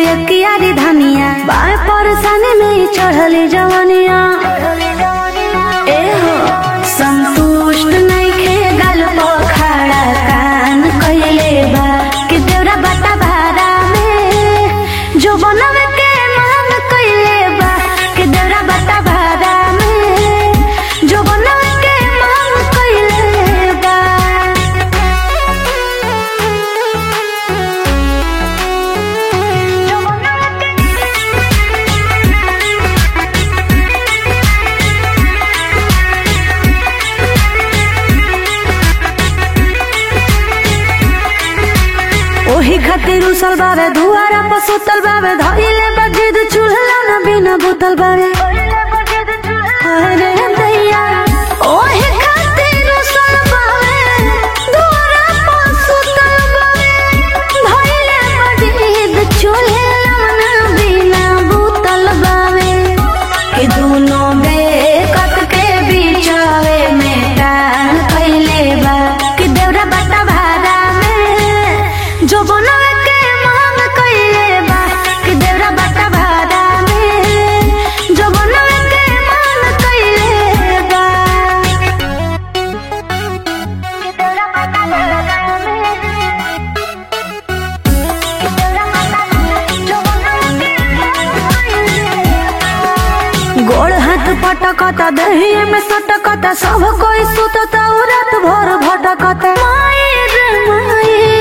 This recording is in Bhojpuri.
एक कियारी धनिया बाय परेशानी में चढ़ली जवनिया ए हो संतुष्ट नइखे गल खड़ा कान कइले बा कि देवरा बता भारा में जो बनवे के मान कइले बा कि देवरा बता भारा में जो बनवे के मान कइले बा ओही खातिर उसल बावे दुआरा पर सुतल बावे धइले बजिद चूल्हा न बिना बुतल बावे अरे दैया ओही खातिर उसल बावे दुआरा पर सुतल बावे धइले बजिद चूल्हा न बिना बुतल बावे कि दोनों बेकत के बीचावे में डाल पहले बा कि देवरा बता भारा में जो बनवे के मांग कइले बा कि देवरा बता भारा में जो बनवे के मांग कइले बा कि देवरा बता भारा में कि देवरा बता जो बनवे के गोड़ हाथ पटकता दहिए में सटकता सब कोई सुतता उ रात भर भटकता माई रे माई